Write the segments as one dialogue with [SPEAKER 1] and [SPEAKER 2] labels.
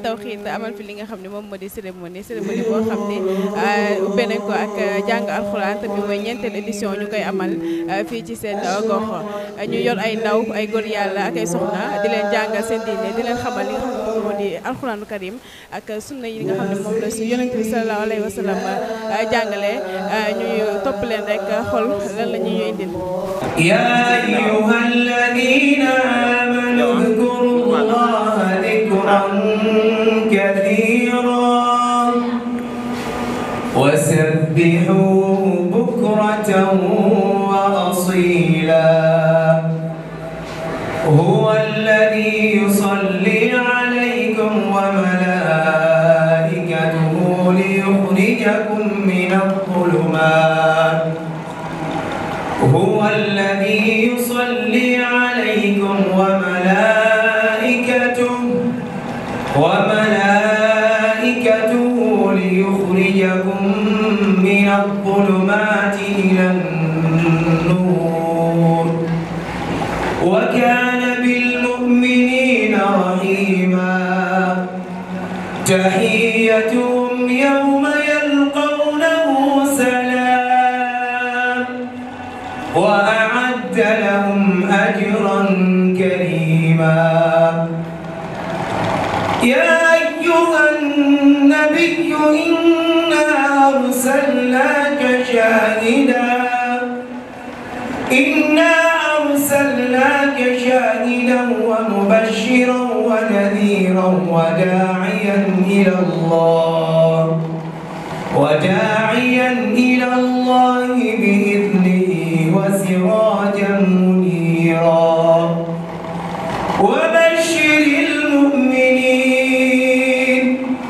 [SPEAKER 1] Tawxiid amal fi li nga xam ne moom moo di cérémonie cérémonie boo xam ne ubbee nañ ko ak jàng alxuraan te bi mooy ñeenteel édition ñu koy amal fii ci seen gox ñu yor ay ndaw ay góor yàlla ak ay soxna di leen jàngal seen diine di leen xamal li nga xam ne moom moo di alxuraanu karim ak sunna yi nga xam ne moom la su yonent bi sallallahu alayhi wa sallam jàngale ñuy topp leen rek xool lan la ñuy indil
[SPEAKER 2] يا أيها الذين آمنوا اذكروا الله ذكرا كثيرا وسبحوه بكرة وأصيلا هو الذي يصلي عليكم وملائكته ليخرجكم من الظلمات هو الذي يصلي عليكم وملائكته وملائكته ليخرجكم من الظلمات إلى النور وكان بالمؤمنين رحيما تحيتهم يوم يلقونه سلام وأعد لهم أجرا كريما يا أيها النبي إنا أرسلناك شاهدا إنا أرسلناك شاهدا ومبشرا ونذيرا وداعيا إلى الله وداعيا إلى الله بإذنه وسراجا منيرا وبشر المؤمنين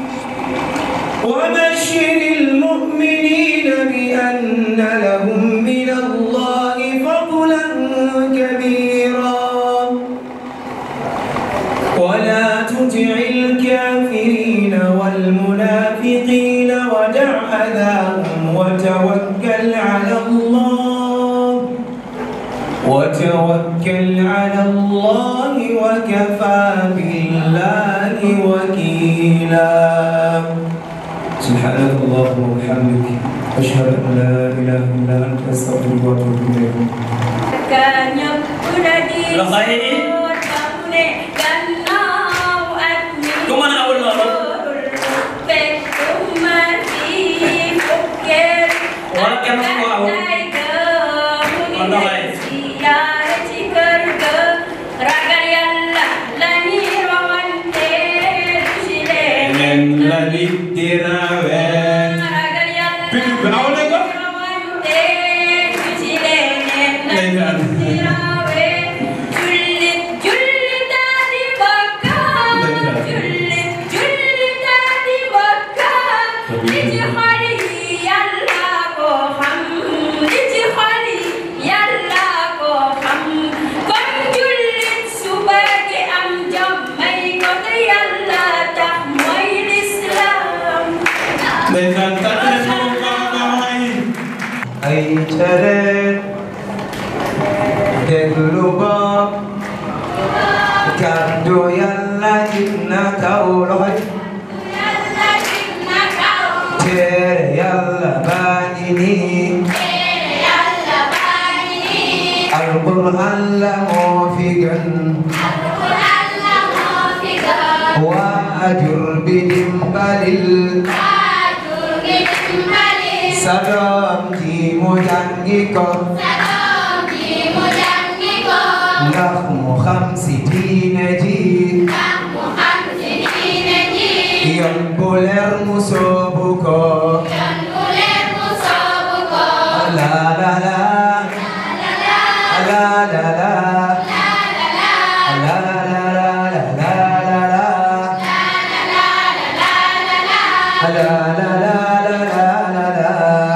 [SPEAKER 2] وبشر المؤمنين بأن لهم من الله فضلا كبيرا ولا تطع الكافرين والمنافقين ودع أذاهم وتوكل على الله وتوكل على الله وكفى بالله وكيلا سبحانك اللهم وبحمدك أشهد أن لا إله إلا أنت أستغفرك وأتوب إليك
[SPEAKER 3] Loxo yi. Ku mën a awul loolu. Wala kenn ku ko awul. Kon loxo yi.
[SPEAKER 2] Nen la nit di rawee Pitu bi aw nañ ko ndeysaan tàcc leen ko bu baax a baax waay ay tere déglu ba kàddu yàlla jib na kaw loxo tere yàlla baa ngi nii alquran la moo fi gën waajur bi dimbalil sa doom ji mu jàngi ko ndax mu xam si diine ji yoon bu leer mu soobu ko la la la la la la La la la la la la la La la la la la la la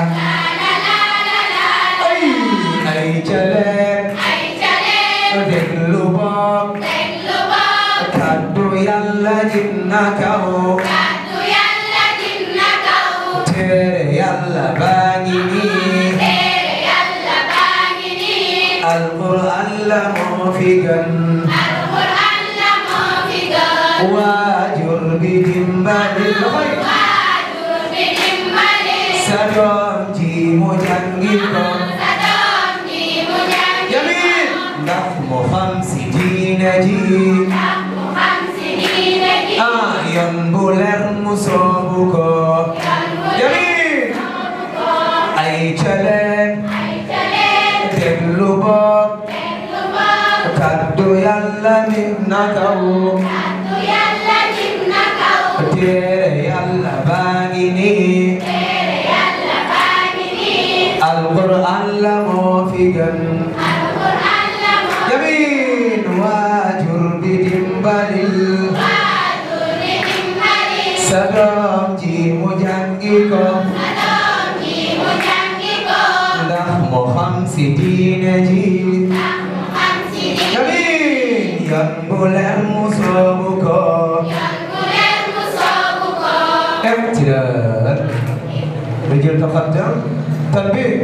[SPEAKER 2] Ay ay jale déglu boog kàddu Yàlla jib na kaw téere Yàlla baa ngi nii Alquran la moo fi gën waajur bi di loxoy sa doom ji mu jàngi ko yamin ndax mu xam si diine ji ah yoon bu leer mu soobu ko yamin ay caleen déglu bopp kaddu yàlla nit na kaw téere yàlla baa ngi nii alquran la moo fi gën yamin waajur bi dimbalil sa doom ji mu jàngi ko ndax mu xam si diine ji yamin yan bu leer mu soobu ko امتداد رجل تقدم تنبيه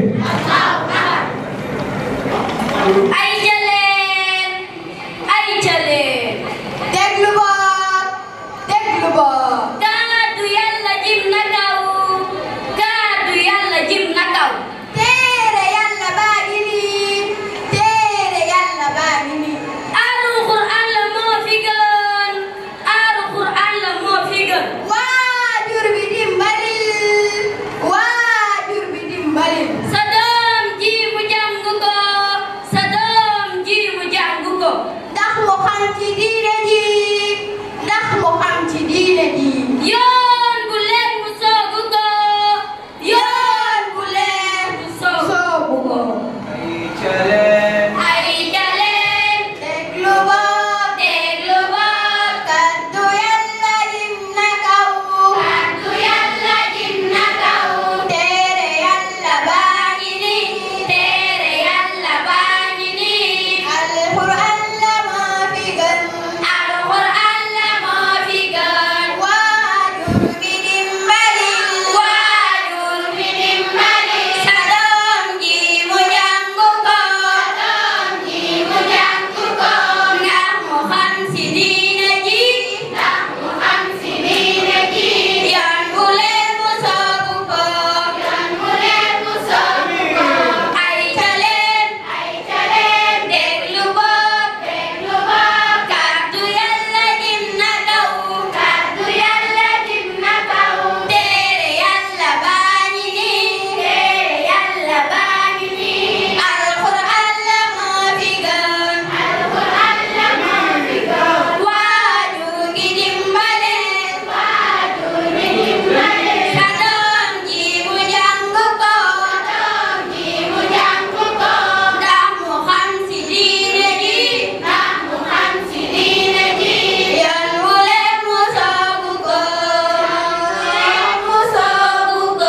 [SPEAKER 4] ay jëleen ay jëleen
[SPEAKER 5] déglu boog déglu boog
[SPEAKER 4] kaddu yàlla jim na kaw kaddu yàlla jim na kaw
[SPEAKER 5] téere yàlla baa ngi nii téere yàlla baa ngi nii
[SPEAKER 4] aaru Qur'an la moo fi gën aaru Qur'an la moo fi gën
[SPEAKER 5] waajur bi dimbalil waajur bi dimbalil
[SPEAKER 4] sa doom ji mu jàng ko sa doom ji mu jàng ko
[SPEAKER 5] ndax mu xam ci diine ji ndax mu xam ci diine ji
[SPEAKER 4] yoon bu leen mu soogu ko yoon bu leen mu soogu
[SPEAKER 5] soobu ko
[SPEAKER 4] ay jëleen
[SPEAKER 5] déglu boog
[SPEAKER 4] déglu boog
[SPEAKER 5] kaddu yàlla jim na kaw
[SPEAKER 4] kaddu yàlla jim na kaw
[SPEAKER 5] téere yàlla baa ngi nii
[SPEAKER 4] téere yàlla baa ngi nii
[SPEAKER 5] alquran la moo fi gën
[SPEAKER 4] alquran la moo fi gën
[SPEAKER 5] waajur bi dimbalil
[SPEAKER 4] waajur bi dimbali sa doom ji mu jàng ko doom ji mu jàng ko ndax mu xam si diine ji ndax mu xam si diine ji yoon bu leen mu soobu ko yoon bu leen mu soobu ko ay caleen ay caleen déglu boog déglu boog kaddu yàlla jim na kaw kaddu yàlla jim na kaw téere yàlla baa ngi nii téere yàlla baa ngi nii alquran la moo fi gën alquran la moo fi gën waajur gi dimbale waajur gi dimbale sa doom ji mu jàng ko doom ji mu jàng ko ndax mu xam si diine ji ndax mu xam si diine ji yoon wu leen mu soogu ko yoon mu soogu ko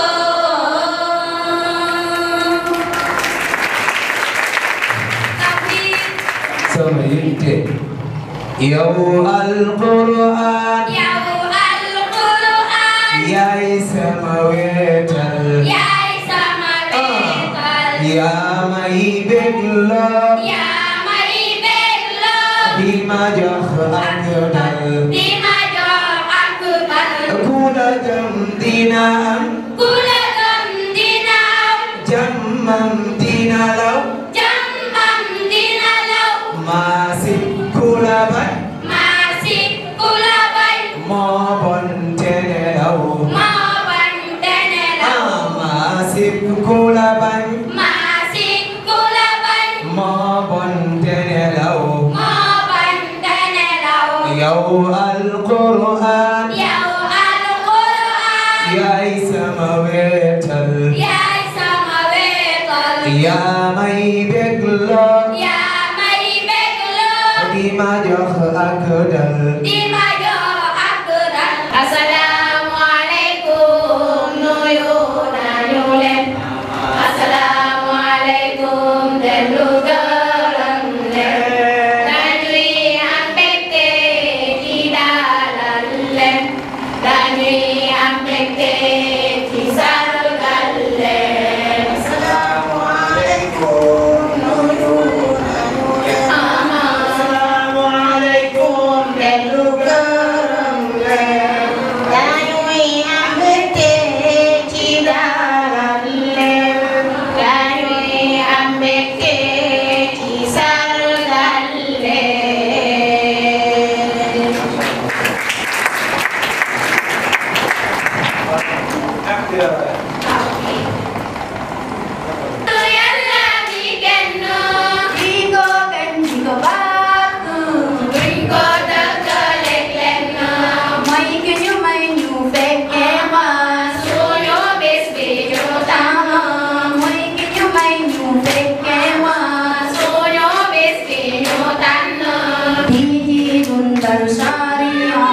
[SPEAKER 4] takbir
[SPEAKER 2] sama yitte yow alquran
[SPEAKER 4] yow alquran
[SPEAKER 2] yaay sama wetal
[SPEAKER 4] yaay sama wetal
[SPEAKER 2] yaa may bégloo
[SPEAKER 4] yaa may bégloo
[SPEAKER 2] di ma jox ak dal
[SPEAKER 4] di ma jox ak dal
[SPEAKER 2] ku la jëm dina am
[SPEAKER 4] ku la gëm dina am
[SPEAKER 2] jàmmam dina law
[SPEAKER 4] jàmmam dina law
[SPEAKER 2] maasi ku la bañ
[SPEAKER 4] maasi ku la bañ
[SPEAKER 2] moo bon te nelaw
[SPEAKER 4] moo bañ te nelaw
[SPEAKER 2] ah maasi ku la bañ
[SPEAKER 4] maasi ku la bañ
[SPEAKER 2] moo bon te nelaw
[SPEAKER 4] moo bañ te nelaw
[SPEAKER 2] yow alquran
[SPEAKER 4] yow alquran
[SPEAKER 2] yaay sama wetal
[SPEAKER 4] yaay sama wetal
[SPEAKER 2] yaa may bégloo
[SPEAKER 4] yaa may bégloo
[SPEAKER 2] di ma jox ak dal
[SPEAKER 4] di ma jox ak dal asalaamu aleykum nuyu nañu leen asalaamu aleykum dellu gërëm leen dañuy am mbégte ci dalal leen dañuy am mbégte ci sargal leen asalaamu aleykum nuyu nañu leen
[SPEAKER 3] Assalamualaikum
[SPEAKER 4] dellu Yàlla mi kenn
[SPEAKER 5] di ko kañ di ko bàkk
[SPEAKER 4] buñ ko dëkkaleeg lenn
[SPEAKER 5] mooy ki ñu may ñu fekkee mas
[SPEAKER 4] suñu bés bi ñu tànn
[SPEAKER 5] mooy ki ñu may ñu fekkee mas
[SPEAKER 4] suñu bés bi ñu tànn
[SPEAKER 5] di jiitun baru sariya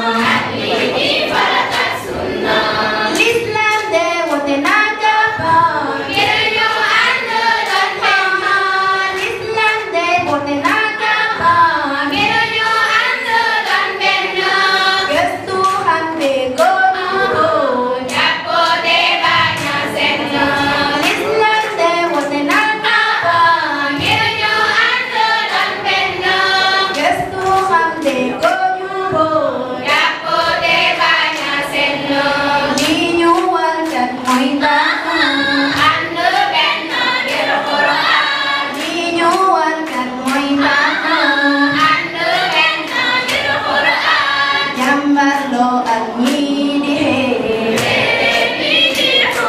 [SPEAKER 4] lii di farata sunna
[SPEAKER 5] l'islam de wote naa jàppa
[SPEAKER 4] ngir ñu ànd doon benn
[SPEAKER 5] l'islam de wote naa jàppa
[SPEAKER 4] ngir ñu ànd doon benn
[SPEAKER 5] gëstu xam de góoru
[SPEAKER 4] jàppoo de bañ a senn
[SPEAKER 5] l'islam de wote naa jàppa
[SPEAKER 4] ngir ñu ànd doon benn
[SPEAKER 5] gëstu xam de góoru
[SPEAKER 4] jàppoo de bañ a senn
[SPEAKER 5] li ñu war kat mooy tax
[SPEAKER 4] ànd benn ngir Qur'an
[SPEAKER 5] li ñu war kat mooy tax
[SPEAKER 4] ànd benn ngir Qur'an
[SPEAKER 5] jàmbarloo ak ñii di xeex
[SPEAKER 4] lii di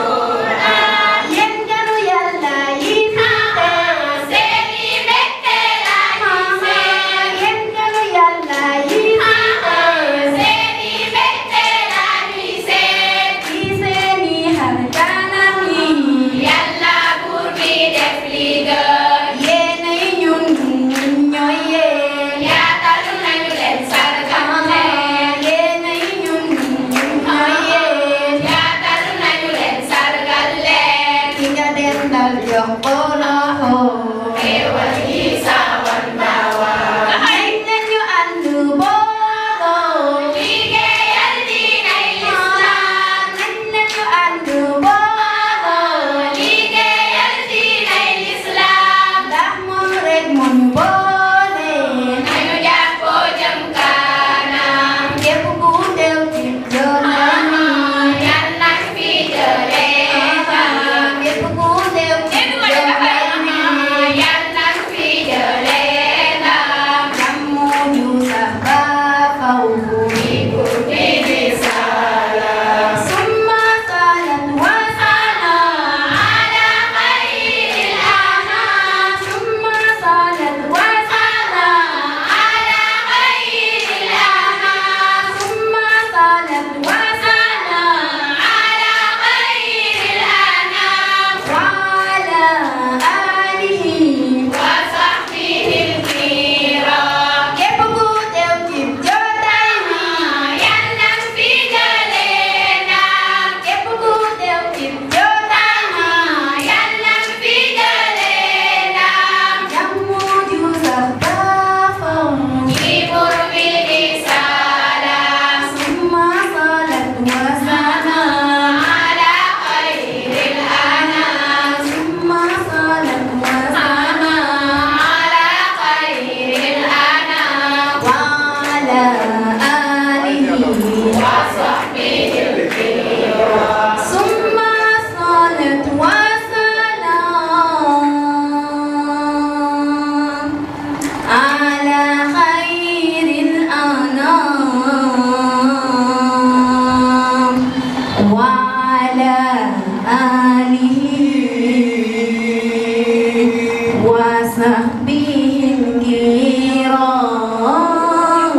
[SPEAKER 4] Qur'an
[SPEAKER 5] yéen ganu yàlla yi fi teew
[SPEAKER 4] seeni mbégte la ñuy seet
[SPEAKER 5] yéen ganu yàlla yi fi teew
[SPEAKER 4] seeni mbégte la ñuy seet
[SPEAKER 5] ci seeni xar kanam yi
[SPEAKER 4] Yàlla buur bi def li gën
[SPEAKER 5] yéenay ñun ñun ñooy yéen
[SPEAKER 4] yaatal nañu leen sargal leen
[SPEAKER 5] yéenay ñun ñun ñooy yéen
[SPEAKER 4] yaatal nañu leen sargal leen
[SPEAKER 5] ki nga dendal jox ko loxo
[SPEAKER 4] xéewal yi sawan daawa
[SPEAKER 5] ay nañu ànd booloo
[SPEAKER 4] liggéeyal diinay lislaam
[SPEAKER 5] nañ nañu ànd booloo
[SPEAKER 4] liggéeyal diinay lislaam
[SPEAKER 5] ndax moom rek moo ñu boole
[SPEAKER 4] nañu jàppoo jëm kanam
[SPEAKER 5] képp ku teew ci jotaay mi
[SPEAKER 4] yal nañ fi jëlee ndam
[SPEAKER 5] képp ku teew ci jotaay mi
[SPEAKER 4] yal nañ fi jëlee ndam
[SPEAKER 5] jàmmu ñu sax ba faw
[SPEAKER 4] guddi di salaam
[SPEAKER 5] summa salaat wa salaam
[SPEAKER 4] ala xayril anam
[SPEAKER 5] summa salaat wa salaam
[SPEAKER 4] ala xayril anam
[SPEAKER 5] summa salaat wa salaam
[SPEAKER 4] ala xayril anam
[SPEAKER 5] wa ala alihi
[SPEAKER 4] wa sahbihil kiram
[SPEAKER 5] képp ku teew ci jotaay mi
[SPEAKER 4] yal nañ fi jëlee ndam
[SPEAKER 5] képp ku teew ci jotaay mi
[SPEAKER 4] yal nañ fi jëlee ndam
[SPEAKER 5] jàmmu ju sax ba faw
[SPEAKER 4] ci buur bi di salaam
[SPEAKER 5] summa salaat wa salaam
[SPEAKER 4] ala xayril anam
[SPEAKER 5] summa salaat wa salaam
[SPEAKER 4] ala xayril anam
[SPEAKER 5] wa ala alihi
[SPEAKER 4] wa sahbihil
[SPEAKER 5] ثم صلاة وسلام على خير الأنام وعلى آله وصحبه الكرام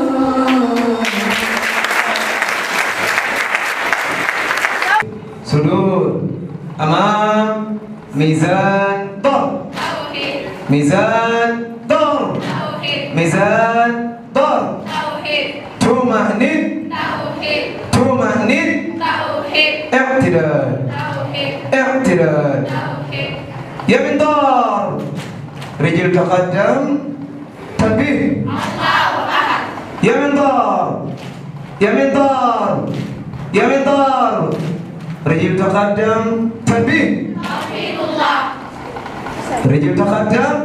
[SPEAKER 2] سدود أمام ميزان ضرب
[SPEAKER 4] tawhid
[SPEAKER 2] ميزان ضرب
[SPEAKER 4] tawhid
[SPEAKER 2] ميزان ضرب
[SPEAKER 4] tawhid
[SPEAKER 2] تمهند
[SPEAKER 4] tawhid
[SPEAKER 2] تمهند
[SPEAKER 4] tawhid
[SPEAKER 2] اعتدال
[SPEAKER 4] tawhid
[SPEAKER 2] اعتدال
[SPEAKER 4] tawhid
[SPEAKER 2] يمين ضرب رجل تقدم تنبيه
[SPEAKER 4] Allahu ahad
[SPEAKER 2] يمين ضرب يمين ضرب يمين ضرب رجل تقدم تنبيه
[SPEAKER 4] tauhidullah
[SPEAKER 2] رجل تقدم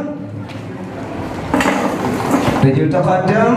[SPEAKER 2] رجل تقدم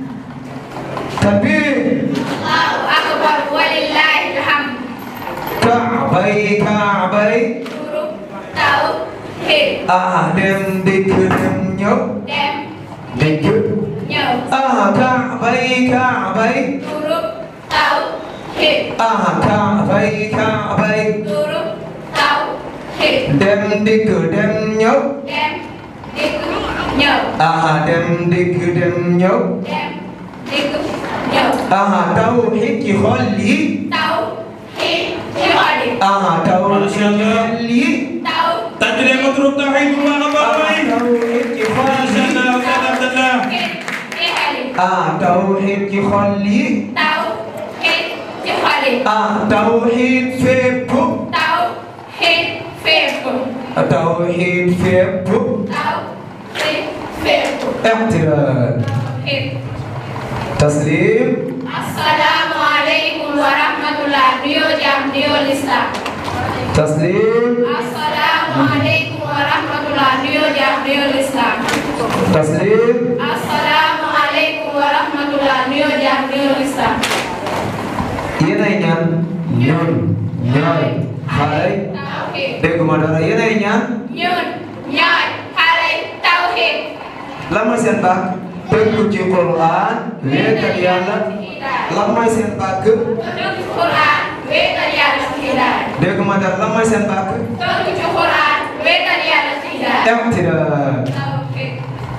[SPEAKER 2] تنبيه
[SPEAKER 4] Allahu akbar walillahil hamd
[SPEAKER 2] كعبي كعبي
[SPEAKER 4] huruf tauhid
[SPEAKER 2] آدم دكرم يب
[SPEAKER 4] dem
[SPEAKER 2] دكر
[SPEAKER 4] ñëw
[SPEAKER 2] آه كعبي كعبي
[SPEAKER 4] huruf tauhid
[SPEAKER 2] aha Kaabay Kaabay
[SPEAKER 4] turub taw xit
[SPEAKER 2] dem dikk dem ñëw
[SPEAKER 4] dem dikk ñëw
[SPEAKER 2] aha dem dikk dem ñëw
[SPEAKER 4] dem dikk ñëw
[SPEAKER 2] aha tawxiid ci xol yi
[SPEAKER 4] taw xit ci xol yi
[SPEAKER 2] aha tawxiid ci
[SPEAKER 3] Masha Allah.
[SPEAKER 2] xol yi
[SPEAKER 4] taw
[SPEAKER 3] tàcc leen ma groupe tawhid bu baax a baax
[SPEAKER 2] aha
[SPEAKER 3] waay
[SPEAKER 2] tawxiid ci xol
[SPEAKER 3] Masha
[SPEAKER 2] yi
[SPEAKER 3] Allah Ustaz Abdallah
[SPEAKER 4] xit ci xol yi
[SPEAKER 2] ah tawxiid ci xol yi
[SPEAKER 4] taw xit ci xol yi
[SPEAKER 2] ah tawxiid fépp
[SPEAKER 4] taw xit fépp
[SPEAKER 2] tawxiid fépp
[SPEAKER 4] taw xit fépp
[SPEAKER 2] اعتراض
[SPEAKER 4] xit
[SPEAKER 2] taslim
[SPEAKER 4] assalaamu aleykum wa rahmatullah nuyoo jàmm nuyoo lislam
[SPEAKER 2] taslim
[SPEAKER 4] assalaamu aleykum wa rahmatullah nuyoo jàmm nuyoo lislam
[SPEAKER 2] taslim
[SPEAKER 4] assalaamu aleykum wa rahmatullah nuyoo jàmm nuyoo lislam
[SPEAKER 2] yéenay ñaan ñoon ñooy xale
[SPEAKER 4] tawxiid
[SPEAKER 2] dégguma dara yéenay ñaan
[SPEAKER 4] ñun ñooy xale tawxiid
[SPEAKER 2] lan mooy seen bàkk tënku ci Qur'an wéetal yàlla lan mooy seen bàkk
[SPEAKER 4] tënku ci Qur'an wéetal yàlla ci hidaaya
[SPEAKER 2] dégguma dara lan mooy seen bàkk
[SPEAKER 4] tënku ci Qur'an wéetal yàlla ci hidaaya
[SPEAKER 2] اعتراض
[SPEAKER 4] tawxiid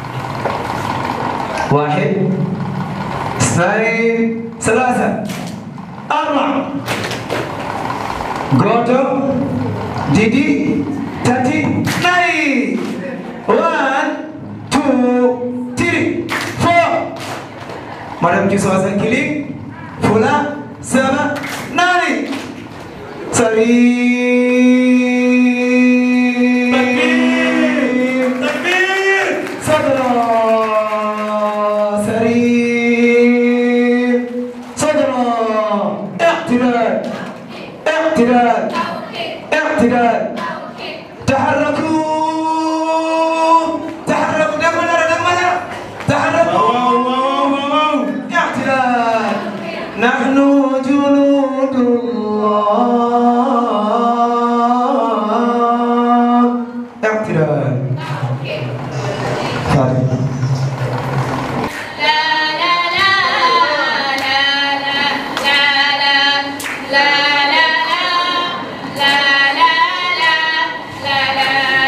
[SPEAKER 2] واحد اثنين ثلاثة أربعة غوتو ديدي تاتي ناي وان تو تري فور مدام جي سواسن كيلي فولا سبا ناني سري
[SPEAKER 3] takbir
[SPEAKER 2] صدرا سريع صدرا اعتدال اعتدال
[SPEAKER 4] tawxiid
[SPEAKER 2] اعتدال
[SPEAKER 4] tawxiid
[SPEAKER 2] تحركوا تحركوا دم مدرة دم مدرة تحركوا
[SPEAKER 3] waaw waaw waaw waaw
[SPEAKER 2] اعتدال نحن جنود الله اعتدال
[SPEAKER 4] tawxiid
[SPEAKER 2] فاتحة
[SPEAKER 4] La la la la la la la la la la la la la la la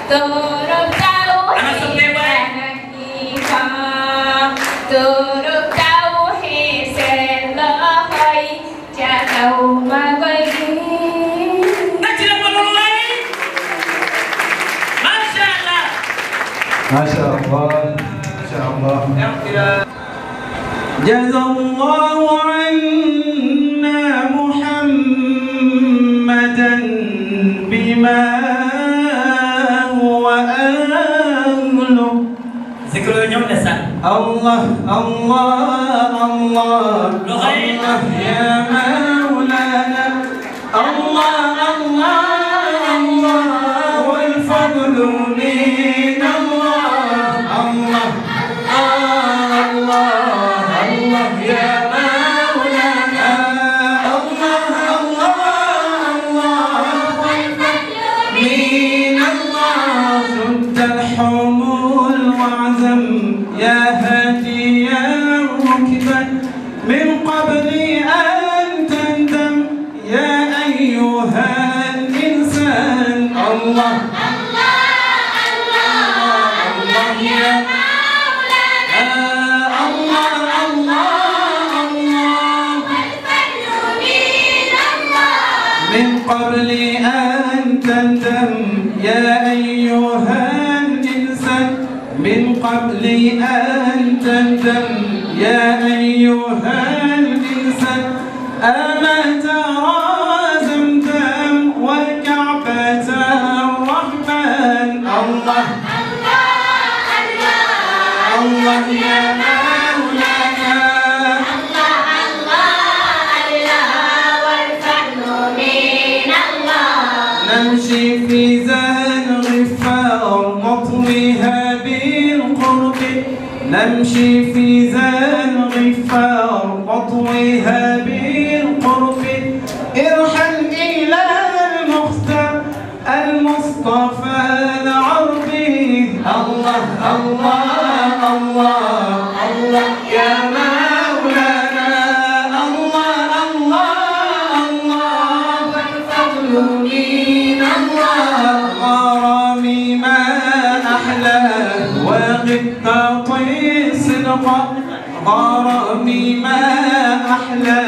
[SPEAKER 4] turut tahu
[SPEAKER 3] Anak sebelah baik.
[SPEAKER 4] turut tahu hiselahai jauh magagi
[SPEAKER 3] Ngaji apa dulu lagi? Masya Allah.
[SPEAKER 2] Masya Allah. Masya Allah.
[SPEAKER 3] Yang tidak
[SPEAKER 6] جزى الله عنا محمدا بما هو أهله
[SPEAKER 3] Zikir ñoom ne sax.
[SPEAKER 6] الله الله الله
[SPEAKER 3] لغين.
[SPEAKER 6] الله يا مولانا الله الله الله والفضل من الله الله الله الله يا مولانا الله الله الله من الله شد الحمول وعزم يا هاديا ركبا من قبل أن تندم يا أيها الإنسان الله الله يا آه، الله الله الله من قبل أن تندم يا أيها الإنسان من قبل أن تندم يا أيها الإنسان أما ترى زمزم والكعبة الرحمن الله الله يا مولانا نمشي في زان غفار نطويها بالقرب نمشي في زان غفار نطويها بالقرب ارحل إلى المختار المصطفى العربي الله الله الله الله يا مولانا الله الله الله والفضل من الله غرامي ما أحلى وغبطتي صدقا غرامي ما أحلى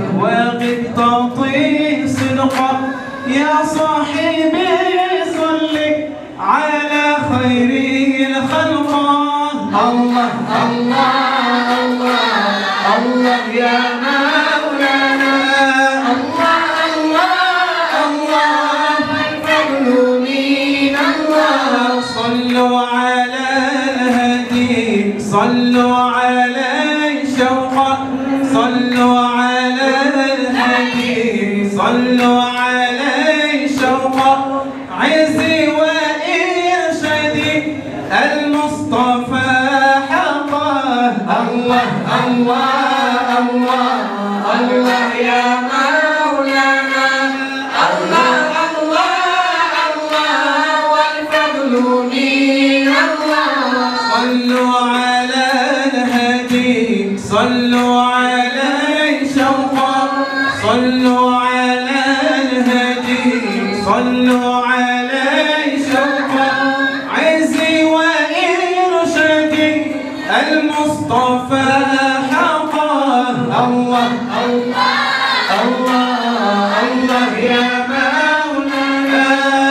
[SPEAKER 6] وغبطتي صدقا يا صاحبي صل على خير الخلق الله الله الله الله يا مولانا الله الله الله الفضل من الله صلوا على الهدي صلوا على شوقا صلوا على الهدي صلوا على شوقا عزي وإرشادي المصطفى حقا الله الله الله الله يا مولانا الله الله الله والفضل من الله صلوا على الهدي صلوا على شوقا صلوا على الهدي صلوا على شوقا عزي وإرشادي المصطفى حقا الله الله الله الله يا مولانا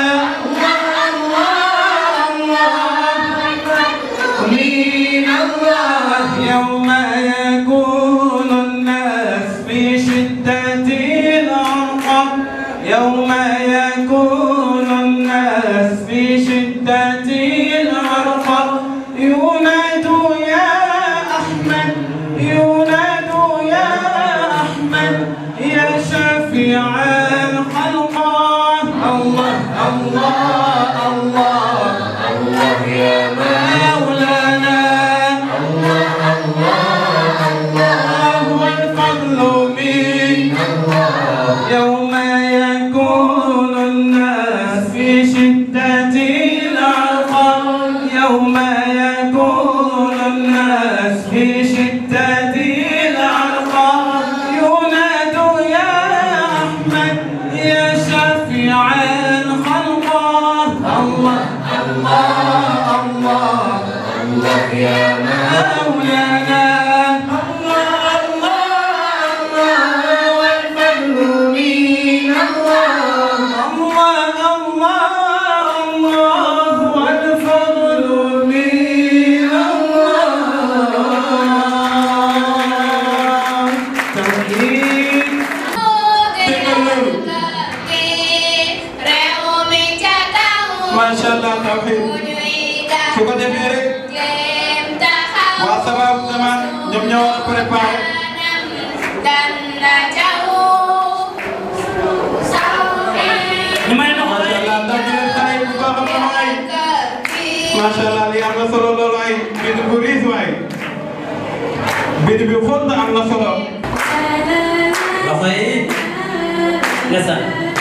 [SPEAKER 6] الله الله الله من الله يوم يكون الناس في شدة العرق يوم يكون الناس في شدة العرق يناد يا أحمد يناد يا أحمد يا شفيع الخلق الله الله الله الله يا مولانا الله الله الله والفضل من الله يوم يكون الناس في شدة العقل يوم يكون الناس في شدة العقل يناد يا أحمد يا شفيع الخلق الله الله salaa tawxiid su ko defee rek waa sabab zaman ñoom ñoo war a préparé
[SPEAKER 3] ñu may loxo
[SPEAKER 6] macha allah ndax ñu leen xale yi bu baax a baax waay macha allah li am na solo lool waay bind bu riis waay bind bi xóot na am na solo
[SPEAKER 3] loxo yi ndeysaan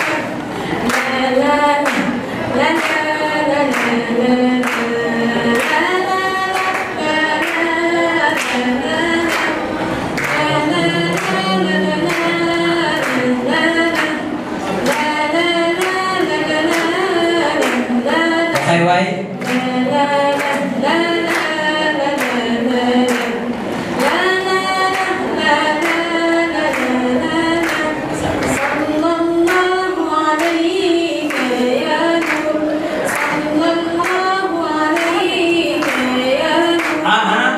[SPEAKER 3] loxo yi waay aha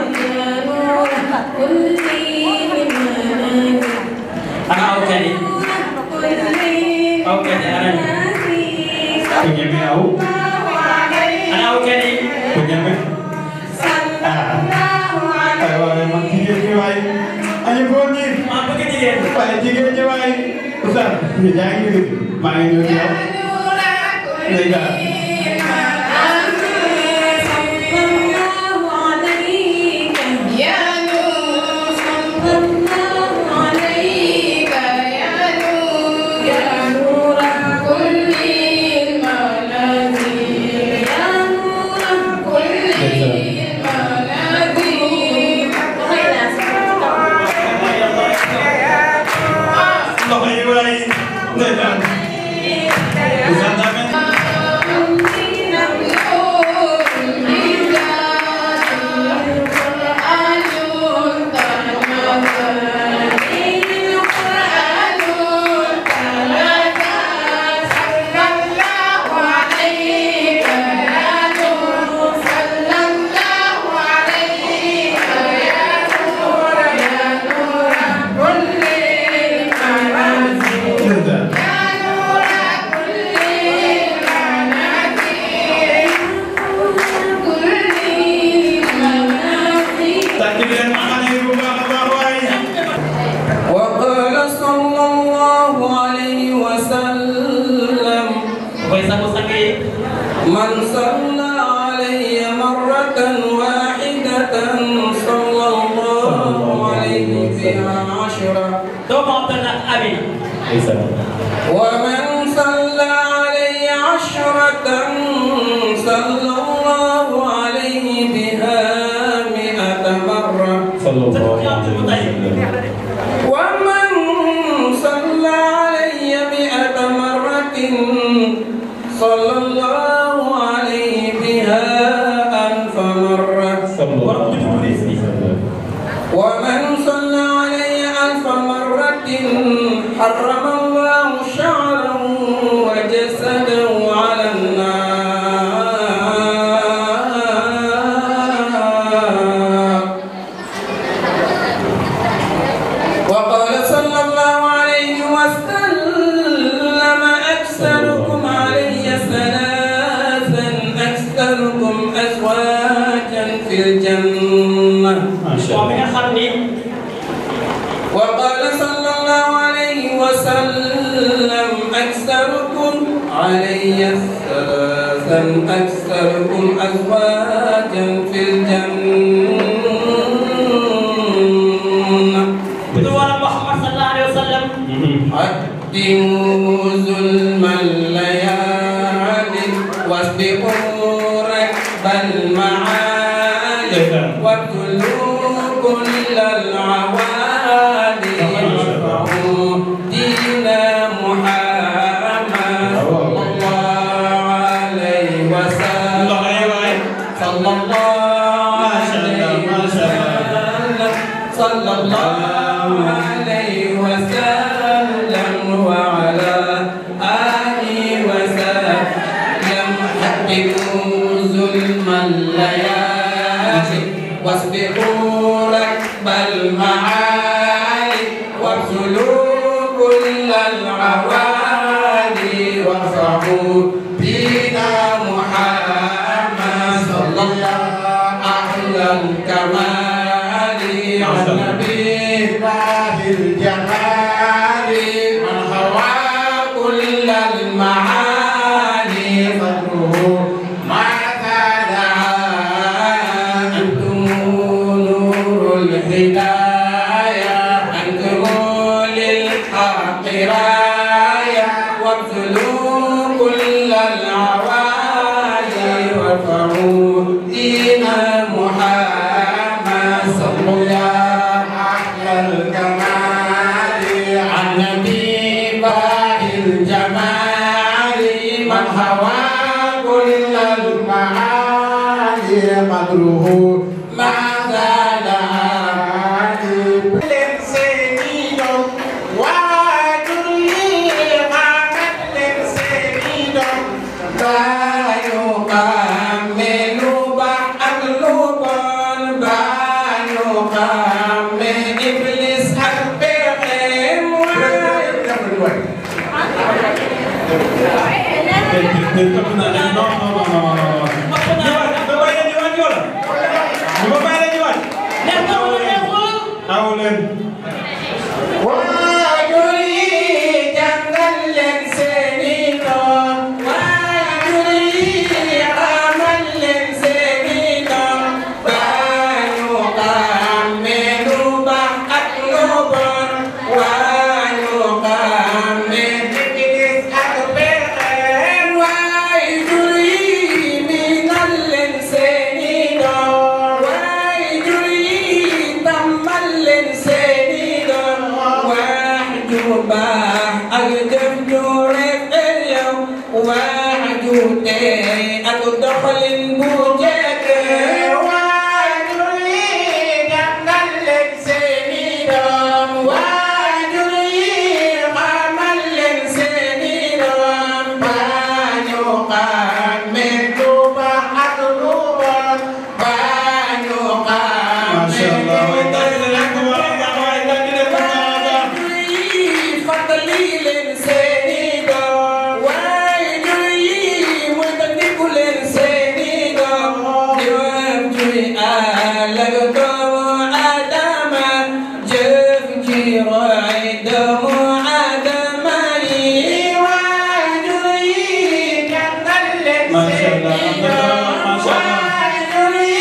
[SPEAKER 3] ana aw kadi aw kadi anan
[SPEAKER 6] ku ñeme aw
[SPEAKER 3] ana aw kadi
[SPEAKER 6] ku ñeme ah ay waay man jigéen ñi waay añu góor ñi
[SPEAKER 3] maa bëgg jigéen
[SPEAKER 6] waaye jigéen ñi waay Oustaz ñu yaa ngi dégg maa ngi ñëw ci yow ndeysaan loxo yi waay ndeysaan Oustaz Ahmed ndeysaan tàcc bi leen xale yi bu baax a baax waay
[SPEAKER 7] وقال صلى الله عليه وسلم
[SPEAKER 3] koy sangu sang yi
[SPEAKER 7] من صلى علي مرة واحدة صلى الله عليه بها عشرة
[SPEAKER 3] doomu Abdallah Amina
[SPEAKER 7] ومن صلى علي عشرة صلى الله عليه بها مئة مرة
[SPEAKER 3] sëñ Abdul Mutalib
[SPEAKER 7] ومن صلى علي مئة مرة صلى الله عليه بها ألف مرة
[SPEAKER 3] borom tudd police bi
[SPEAKER 7] ومن صلى علي ألف مرة حرم الله شعره وجسده على النار وقال صلى الله عليه وسلم أكثركم علي ثلاثا أكثركم أزواجا في الجنة
[SPEAKER 3] moom mi nga xam ni
[SPEAKER 7] وقال صلى الله عليه وسلم أكثركم علي ثلاثا أكثركم أزواجا في الجنة
[SPEAKER 3] bu dul wala Muhammad sallallahu alayhi wa sallam
[SPEAKER 7] قدموا ظلم الليالي واسبقوا ركب المعالي وابتلوا كل العوالي وارفعوا دين محمد صلى الله عليه وسلم
[SPEAKER 6] loxo yi waay
[SPEAKER 7] صلى الله
[SPEAKER 6] ما شاء الله،
[SPEAKER 7] عليه
[SPEAKER 6] ما شاء الله.
[SPEAKER 7] وسلم صلى الله عليه وسلم وعلى مدره ما زال عاتب لسنين وجري غامت لسنين بايو كامل بعد لبن بايو كامل إبليس أكبرهم وين Wajuri jangan len senino Wajuri aman len senino Banyu kami rubah aklubur Wanyu kami dikis akberen Wajuri minal len senino Wajuri tamal len senino Wahjuba agdam jurek اليوم وعجوتي أقدخل بوجك وعجولي جنن لك سنيدم وعجولي غمل لك سنيدم بانيو قامن توبا أقلوبا بانيو قامن
[SPEAKER 6] ما شاء الله. ما شاء الله. ما شاء الله.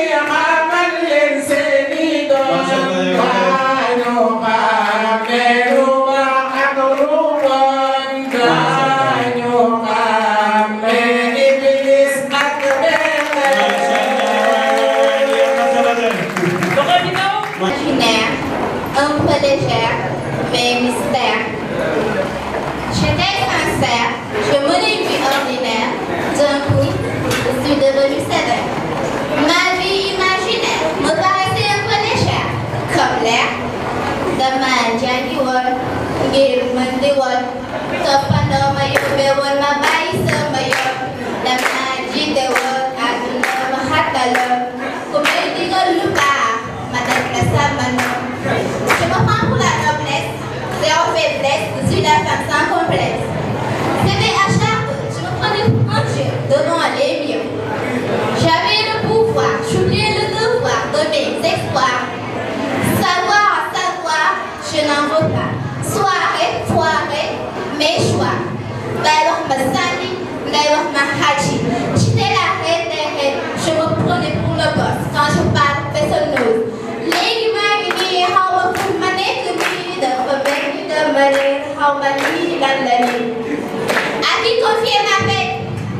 [SPEAKER 5] Imaginaire, un peu légère, mais mystère. J'étais sincère, je menais une vie ordinaire. D'un coup, je suis devenue sévère. Ma vie imaginaire me paraissait un peu légère, comme l'air. Dama jàngi woon ngir mën di woon toppandoo ma yóbbe woon ma bàyyi sama yoon dama jiite woon àdduna ma xattaloon ku may digal lu baax ma def la sama noon je me prends pour la noblesse zéro faiblesse je suis la femme sans complexe c'était à chaque je me prenais pour un dieu devant les miens j'avais le pouvoir j'oubliais le devoir de mes exploits Savoir, savoir, je n'en veux pas. Soirée, foirée, mes choix. ngay wax ma sànni ngay wax ma xaaji j'étais la reine des reines je me prenais pour le boss quand je parle personneuse léegi maa ngi nii xaw ma fu ma nekk nii dafa mel ni dama réer xaw ma lii lan la nii à qui confier ma peine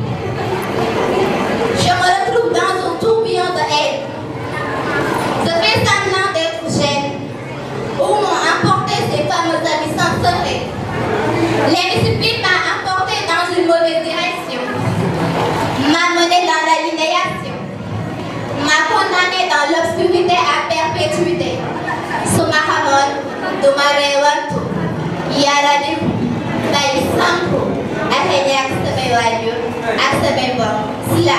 [SPEAKER 5] je me retrouve dans un tourbillon de haine je fais semblant d'être jeune où m'ont emporté ces fameux amis sans secret. L'indiscipline m'a emporté dans une mauvaise direction, m'a mené dans l'aliénation, m'a condamné dans l'obscurité à perpétuité. su ma xamoon du ma reewantu yàlla di bay sampu ak a ñàkk samay waajur ak samay mbokk si la.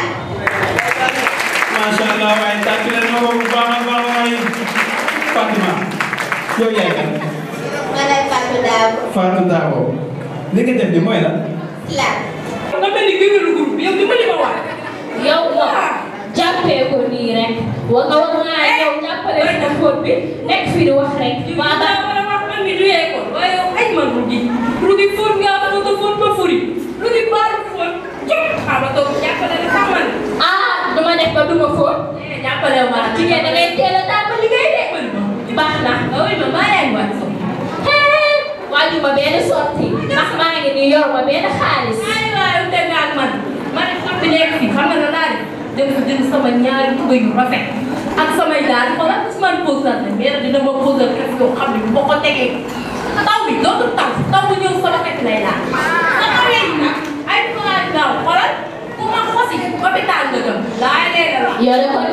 [SPEAKER 6] macha allah waaye tàcc leen ma ko bu baax a baax waaye Fatima yow yaay kan
[SPEAKER 5] ma ne Fatou Dabo
[SPEAKER 6] Fatou Dabo li nga def ni mooy la
[SPEAKER 5] si la.
[SPEAKER 8] nga mel ni géwélu groupe bi yow dimbali ma waay.
[SPEAKER 9] yow nga jàppee ko nii rek wa nga war ngaa ñëw jàppale sa fóot bi nekk fii di wax rek
[SPEAKER 8] maa daa war a wax man mi du école waaye yow ay man rugi rugi fóot nga fóot fóot ba furi rugi baalu fóot jot xama toog jàppale la sax man
[SPEAKER 9] ah duma def ba duma fóot
[SPEAKER 8] eh jàppale ma la
[SPEAKER 9] jigéen da ngay teel a tàmbali liggéey de baax na
[SPEAKER 8] oui ma maa yaay waay so
[SPEAKER 9] hee wàññi ma benn sorti ndax maa ngi nii yor ma benn xaalis
[SPEAKER 8] ay waay ute nga ak man ma ne xam bi nekk fii xam nga la laa def dem fa jënd sama ñaari tuba yu rafet ak samay daal xoolal man posal na mais dina ma posal kef yoo xam ne boo ko tegee taw bi dootul taw taw bu ñëw sama kef lay laal nga xamee ni nag ay plan daaw xoolal ku ma xosi hôpital nga jëm laay leeral la
[SPEAKER 9] yore ko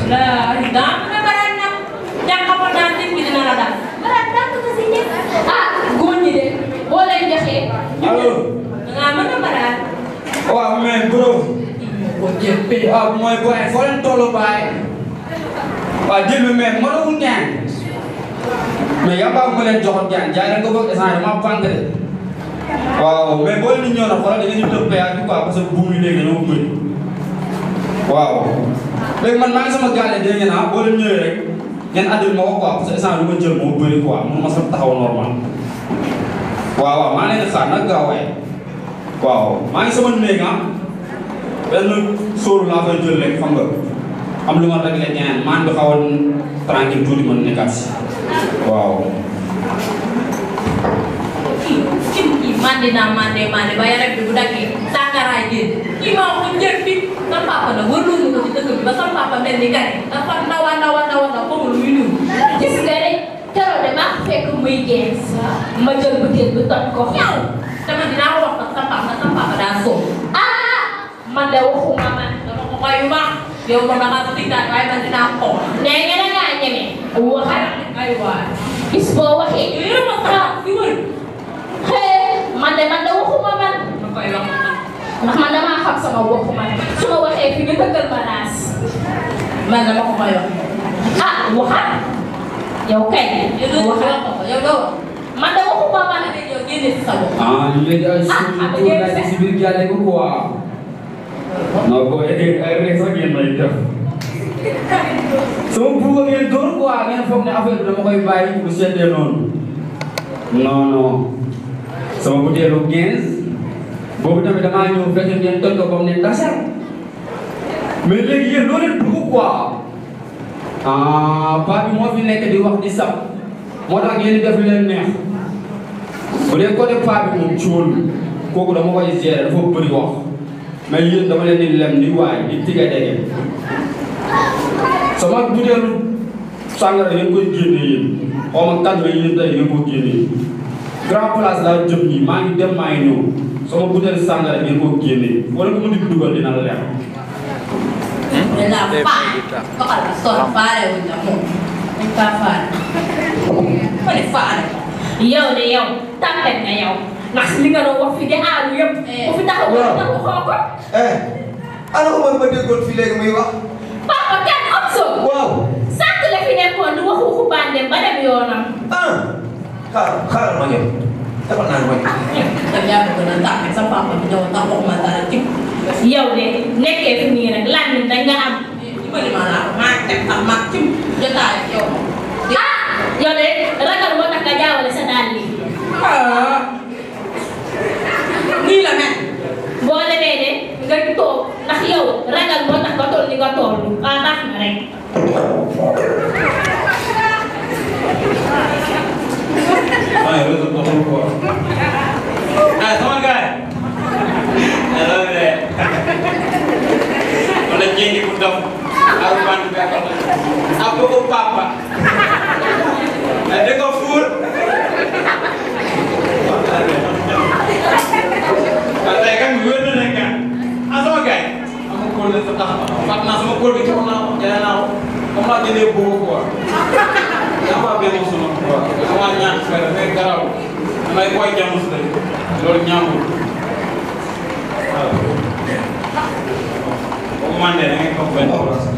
[SPEAKER 8] Lah, dah mana barang nak yang kamu nanti pilih nara dah. Barang dah tu kesini.
[SPEAKER 9] ah góor ñi de boo leen joxee
[SPEAKER 3] allo
[SPEAKER 8] Nggak mana barang.
[SPEAKER 3] waaw mais bro waaw mooy boy foo leen tollu baay waaw jël bi mais mënagul ñaan mais yaa baa ma leen joxoon ñaan jaay leen ko bëgg essence ma pànk de waaw mais boo leen di ñëw nag xoolal da ngeen di tëb péage bi quoi parce que buum yi léegi dañoo bëri waaw léegi man maa ngi sama gaale dégg ngeen ah boo leen ñëwee rek ngeen àddil ma ko quoi parce que essence bi ma jël moo bëri quoi mun ma sax taxaw normal waaw waaw maa leen di xaar nag gaaw waay waaw maa ngi sama néeg ah benn sóoru laa fay jël rek xam nga am lu ma réglé ñaan maan bi xawoon tranquille tuuti mën nekkaat si waaw
[SPEAKER 8] Kim ki mandi na mandi mandi bayar rek bu dagge sangara ji ki ma ko jël fi sa papa na wërlu mu ko ci dëkk bi ba sa papa mel ni kane dafa ndawa ndawa ndawa ndaw ko lu ñu
[SPEAKER 9] gis nga de keroog de maa ko fekk muy gees ma jël butéel bi toj ko
[SPEAKER 8] ñaw dama dinaa ko wax nag sa papa sa papa daa soo
[SPEAKER 9] ah man de waxuma man
[SPEAKER 8] dama ko koy wax yow ko danga ko diktaat waaye man dinaa ko wax
[SPEAKER 9] nee nga da ngaa ñeme waxal
[SPEAKER 8] ay waay
[SPEAKER 9] bis boo waxee
[SPEAKER 8] yow ma sa fi wër
[SPEAKER 9] xee man de man de waxuma man
[SPEAKER 8] ma koy wax
[SPEAKER 9] ndax man damaa xam sama bopp man su ma waxee fi ñu dëggal ma naas
[SPEAKER 8] man dama ko koy wax
[SPEAKER 9] ah waxal yow kay
[SPEAKER 8] yow doo
[SPEAKER 9] waxal
[SPEAKER 8] wax ko yow doo
[SPEAKER 9] man de waxuma man
[SPEAKER 8] yow génne si sa bopp
[SPEAKER 3] ah ñu leen di ay
[SPEAKER 9] Ah,
[SPEAKER 3] suñu
[SPEAKER 9] ah,
[SPEAKER 3] tuur naa si biir gàlle ko quoi non boo yeggee ay rek sax ngeen may def sama buuba ngeen dóor quoi ngeen foog ne affaire bi dama koy bàyyi bu seddee noonu non non sama butéelu 15 boobu tamit damaa ñëw fekk ngeen toj ko ba mu ne tasar mais léegi yéen loo leen dugg quoi ah paa bi moo fi nekk di wax di sab moo tax ngeen di def lu leen neex bu dee côté paa bi moom ciwul kooku dama koy gérer dafa bëri wax mais yéen dama leen di lem di waay di tige dege sama butéelu sàngara ngeen koy génne yéen xaw ma kan la yéen tey ngeen ko génne grand place laa jëm nii maa ngi dem maa ngi ñëw sama butéelu sàngara ngeen ko génne wala ko mu di dugal dina la leer
[SPEAKER 8] Bella fa ko ala sol faale wuñ la moom dañ kaa faale ma ne faale
[SPEAKER 9] yow de yow tàmpet nga yow ndax li nga doon wax fi de aalu yëpp bu fi taxaw bu fi taxaw xoo ko
[SPEAKER 2] eh ana Omar ma déggoon fii léegi muy wax
[SPEAKER 9] papa kenn am soo
[SPEAKER 2] waaw
[SPEAKER 9] sant la fi nekkoon di wax waxu bandem ba dem yoonam
[SPEAKER 2] ah xaaral xaaral ma ñëw dafa naan ma ñëw
[SPEAKER 8] da yaa ko gën a tàppe sa papa bi ñëw tax waxuma dara ci
[SPEAKER 9] yow de nekkee fi nii rek lan ni dañ nga am
[SPEAKER 8] dimbali ma laa maa teg tax maa ci jotaay ak yow
[SPEAKER 9] ah yow de ragal moo tax nga jaawale sa dàll yi
[SPEAKER 8] ah nii la mel
[SPEAKER 9] boo demee de nga toog ndax yow ragal moo tax nga toll ni nga toll ah baax na rek
[SPEAKER 3] ay réseau doxul quoi
[SPEAKER 10] ah sama gars yi alors de wala jéegi bu dof ak band bi ak ak bëggu papa di ko fuur waaw tey kan wér na nekk ah sama gars yi am na kóol sa tax fàtt naa sama kóol bi ci naa ko jëlee naa ko comme laa jëndee bëggu quoi yaa ma benn suma quoi dama ñaan su fekkee dafay garaw damay koy jamus la loolu ñaamul waaw bu man de da ngay toog benn place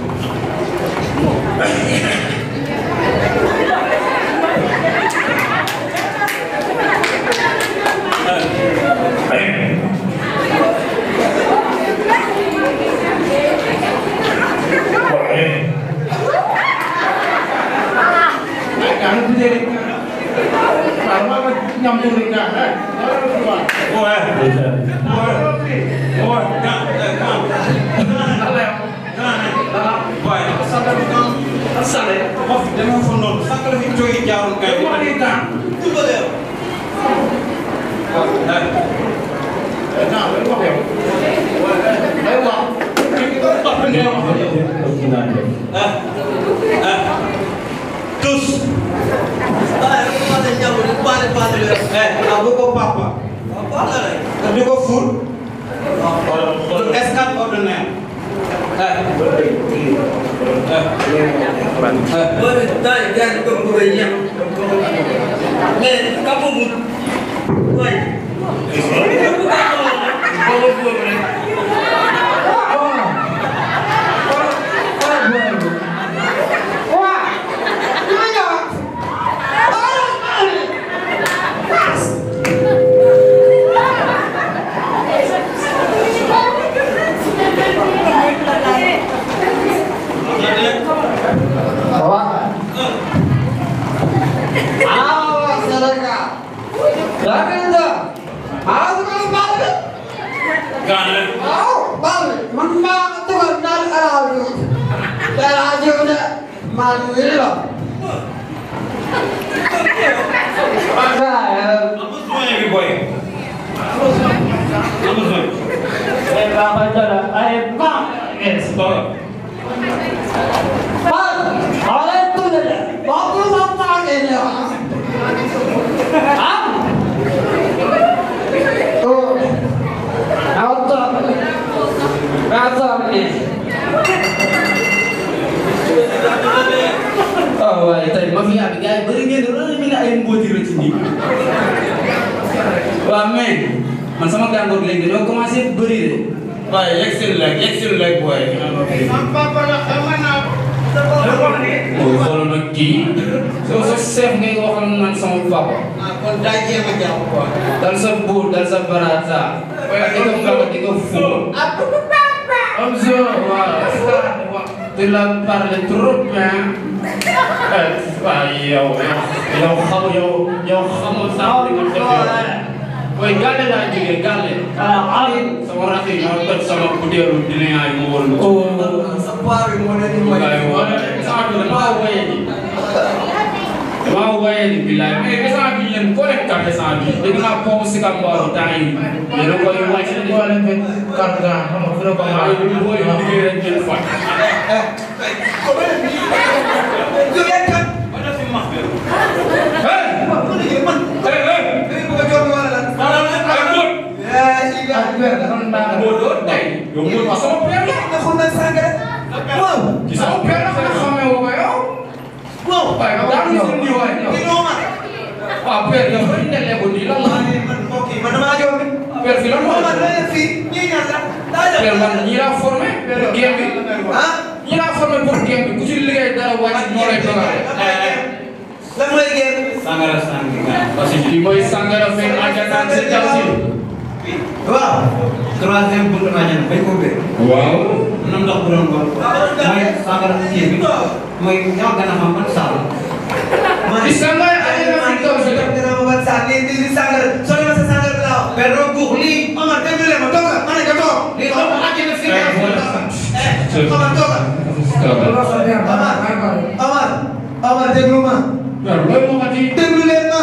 [SPEAKER 6] Jangan sendiri. Sama nyambung dengan.
[SPEAKER 10] Boy, boy, boy, kan, kan. Boy, sakal kan, asale. Of dama fa non, sakal fi toy jaarul kay. Mo ni kan. Tubale.
[SPEAKER 6] Nah, lu apa ya? Ayo, Pak. Kita tak pengen apa ya?
[SPEAKER 10] Ah. Ah. Tous. Eh, aku kok papa. Tapi kok full. Eskat ordinaire. Eh,
[SPEAKER 11] Boleh, tak, jangan kau berbanyak. Eh, kamu bu. Woi. Kamu kamu.
[SPEAKER 7] Awas mereka. Jangan itu. Awas kalau balik.
[SPEAKER 10] Kan.
[SPEAKER 7] Mau balik. Memang itu benar aja. Dan aja udah mandi loh. Masa ya.
[SPEAKER 10] Apa semua yang boy? Apa semua?
[SPEAKER 7] Eh, apa cara? Eh, bang.
[SPEAKER 10] Eh, stop.
[SPEAKER 7] Bang, oleh itu saja. Bagus apa ini? Hah? Tuh. Auto. Auto ini.
[SPEAKER 3] Oh, waaye tey ma fi yaa bi gars yi bëri ngeen loolu mi nga ay mbóoti rëcc nii. waaw mais man sama gàngoor léegi dañoo commencé bëri de.
[SPEAKER 10] waaye yegg si leg yegg si leg boy.
[SPEAKER 7] Papa la xamal naa.
[SPEAKER 3] oo xoolal nag kii. soo sa chef ngay waxal man sama papa.
[SPEAKER 11] Ah, kon daa jéem a jàpp quoi.
[SPEAKER 3] dal sa buur dal sa barata. di ko fàq di ko fóon. am so waaw. tu la parle trop bien. waaye yow yow xam yow yow xamul sax li nga def yow. Boy gàlle laa jógee gàlle. ah ay sama rakk yi ñoo toj sama butéelu dinañ ay mu woon.
[SPEAKER 11] Sa paa bi moo leen di may.
[SPEAKER 3] waaye wala sama bi damaa woye ni. damaa woye ni bilaay mais instant bi yéen koo leen carte instant bi dégg naa pont si ka mbaaru temps yi yéen a koy wàcc di wala ngeen carte ga xam nga fu ne ko maa yi booy liggéey rek ngeen fat yow mooy ma sama père la waaw ci sama père la nga xamee woo ko yow waaw waaye nga daal ñu nii waay waaw père yow ba ñu nelee ko nii lan la père fi lan moo père man ñii laa formé pour game bi ñii laa formé pour game bi ku ci liggéey dara wàcc ñoo lay dogale
[SPEAKER 11] lan mooy génn.
[SPEAKER 10] Sangara sangara.
[SPEAKER 3] parce que lii mooy sangara fekk àjjanaan sa jalsi
[SPEAKER 11] waaw. troisième buntu añan bañ ko ubbee.
[SPEAKER 3] waaw
[SPEAKER 11] nam ndox bu doon wax. mooy sangara kii bi. mooy ñoo gën a xam ban saal.
[SPEAKER 3] di sangara àjjanaan fi kaw si
[SPEAKER 11] dina ma ban saal lii lii sangara soo demee sa sangara bi laa wax. mais doo guux lii. Omar déglu leen ma toog la ma ne ko toog. lii xam nga àjjana fi nga Omar toog la. Omar Omar Omar déglu ma.
[SPEAKER 3] waaw loolu moo xati
[SPEAKER 11] déglu leen ma.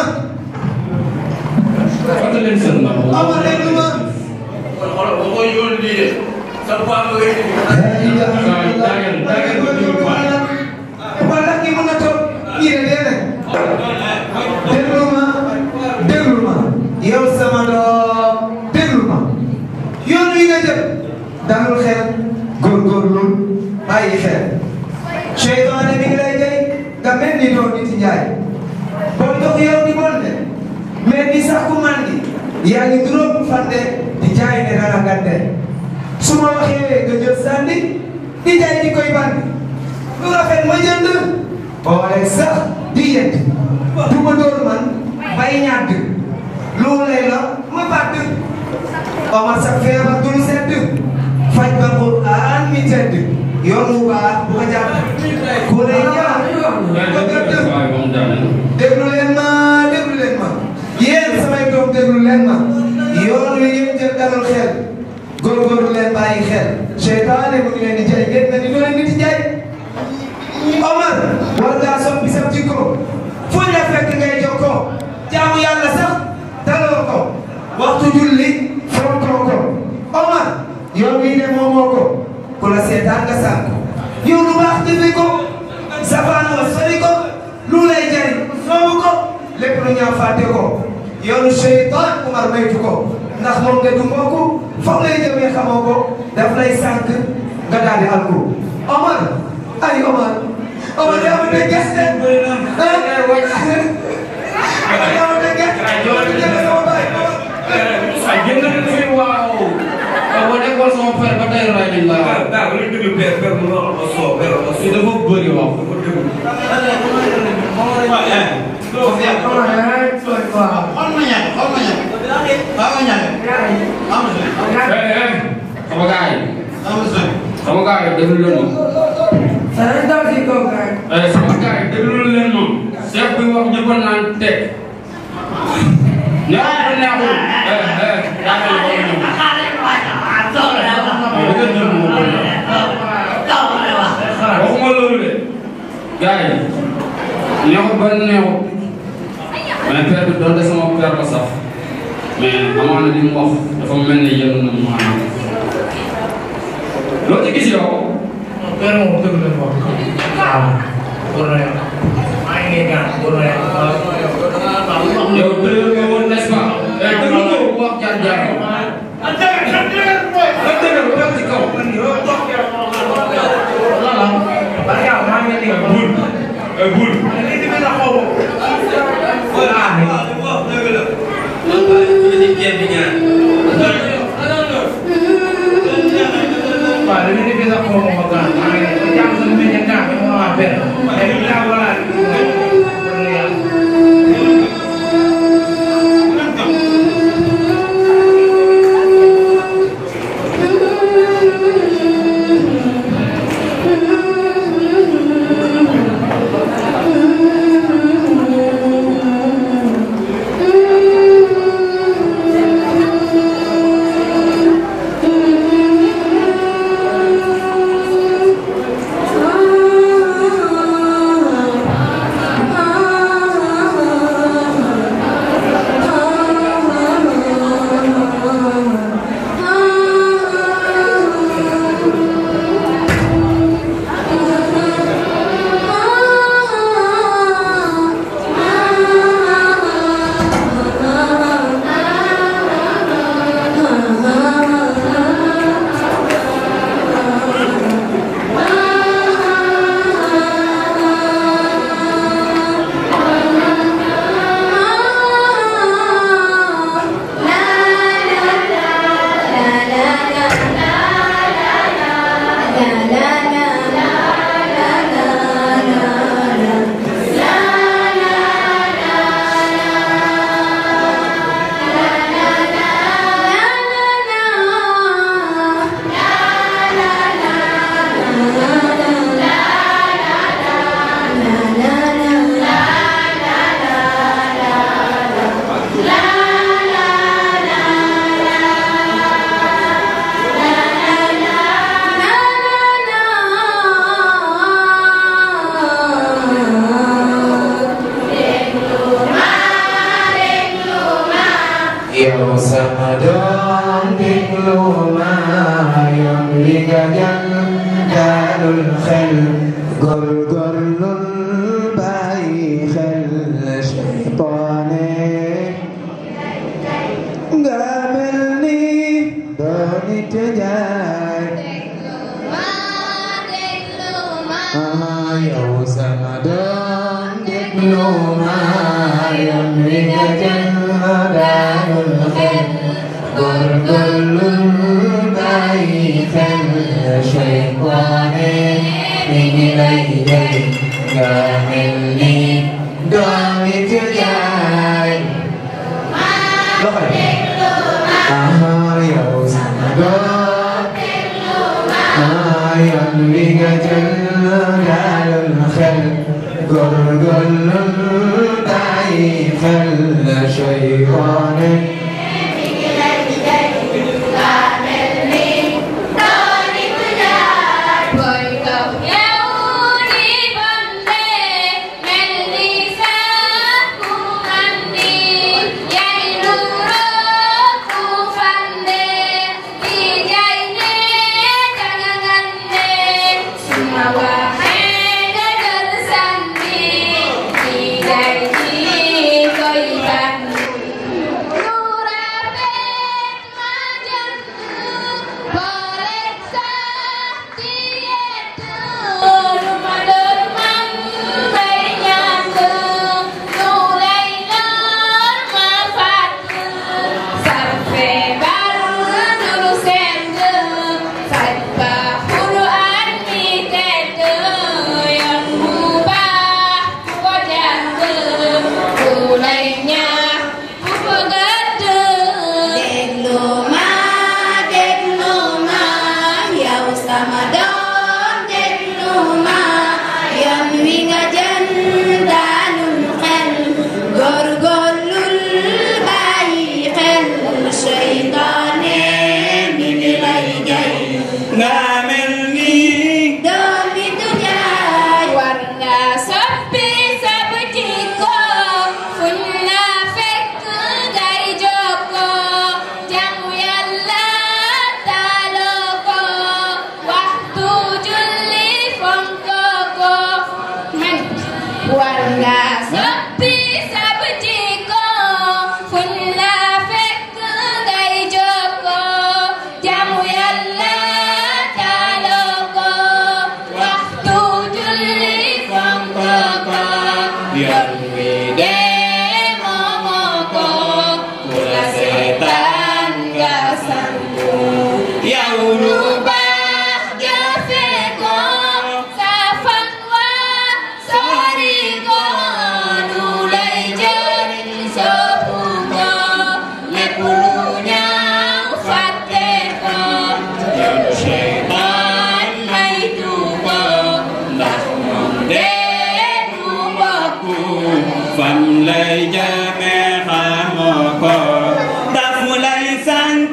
[SPEAKER 3] fàttali leen seen ndax
[SPEAKER 11] Omar déglu ma.
[SPEAKER 10] Kon xoolal ba koy yónni lii de. Sa paa nga koy indi.
[SPEAKER 3] daagel daagel ko digul paa
[SPEAKER 11] wala kii mën na toog kii de dee rek. déglu ma déglu ma. yow sama doom déglu ma. yoon wi nga jëm. dalul xel góorgóorlu bàyyi xel. seytaane mi ngi lay jëy nga mel ni doon nit njaay. boo dox yow di bon de. mais ni sax ku mandi. yaa ngi juróom fande di jaay ne dara gàtte. su ma waxee nga jël sànni di jaay di koy bandi. lu rafet ma jënd. boole sax di yedd. du ma door man bay ñàdd. lu lay la ma bàdd. Omar sa feebar du lu sedd. faj ba Qur'an mi tedd. yoon wu baax bu ko jàpp. ku lay ñaan ba gëdd. déglu leen ma déglu leen ma. yéen samay doom déglu leen ma. yoon wi ngeen jël dalal xel. góorgóorlu leen bàyyi xel. seytaane mu ngi leen di jaay ngeen ne ni doo leen di jaay. Omar war ngaa soppi sa jikko fu ñu la fekk ngay jokkoo jaamu yàlla sax daloo ko waxtu julli fonkoo ko Omar yow mii de moomoo ko ku la seetaan nga sànq yow lu baax jëfe ko safaan wa sori ko lu lay jariñ soobu ko lépp lu ñaaw fàtte ko yoonu seytaan Omar maytu ko ndax moom nga du mbokk foog lay jëmee xamoo ko daf lay sànq nga daal di alku Omar ay Omar Omar yaa ma teg gerte ah yaa ma teg gerte sama baay
[SPEAKER 3] ay génn na fi waaw boo nekkoon sama père ba tey ray nañ la
[SPEAKER 10] daa ko ñu déglu père père mu wax ma soo père ma
[SPEAKER 3] fii dafa bëri wax sama gars yi sama gars yi déglu leen ma eh sama gars yi déglu leen ma chef bi wax ñëpp naan teg ñaata neexul eh eh daa mel ni bëgg waxuma loolu de gars yi neexut ba neexut mais père bi doonte sama père la sax mais amaana li mu wax dafa mel ni yéen na maanaam loo ci gis yow.
[SPEAKER 12] père moom dëgg la wax waaw góor na yow maa ngi ñaan góor na yow
[SPEAKER 3] yow dëgg nga woon n'est-ce pas. eh dëgg nga ko wax jaar jaar yow. nga dëgg ko wax ci kaw. bul eh bul.
[SPEAKER 12] waaw li ñu sax xaw ma ko gaañ maa ngi leen di jàng sama mbéy mi gaañ ma waa benn mais li laa wala
[SPEAKER 11] yow sama doom déglu ma yoon wi nga jàng daalul xel góorgóorlul bàyyi xel seytaane nga mel ni doo nit jaay ah yow sama doom déglu ma yoon wi nga jàng daalul xel góorgóorlul bàyyi xel seytaane mi ngi lay jay nga mel ni doo nit jaay loxo yi aha yow sama doom ah yoon wi nga jël daalul xel góorgóorlul bàyyi xel seytaane
[SPEAKER 4] Hãy subscribe cho kênh Ghiền Mì Gõ Để không bỏ lỡ war nga soppi sab jikko fuñ la fekk ngay jokkoo jaamu Yàlla taaloo ko waxtu julli fonk ko yoon wi dee moomoo ko ku la seetaan nga sanku yow lu baax jëfe ko sa fan wa sori ko lu lay jëriñ soppu ko lépp lu ñaaw fàtte ko yoonu seytaan maytu ko ndax moom dee du bokku
[SPEAKER 10] fam lay jëme xamoo ko daf mu lay sànk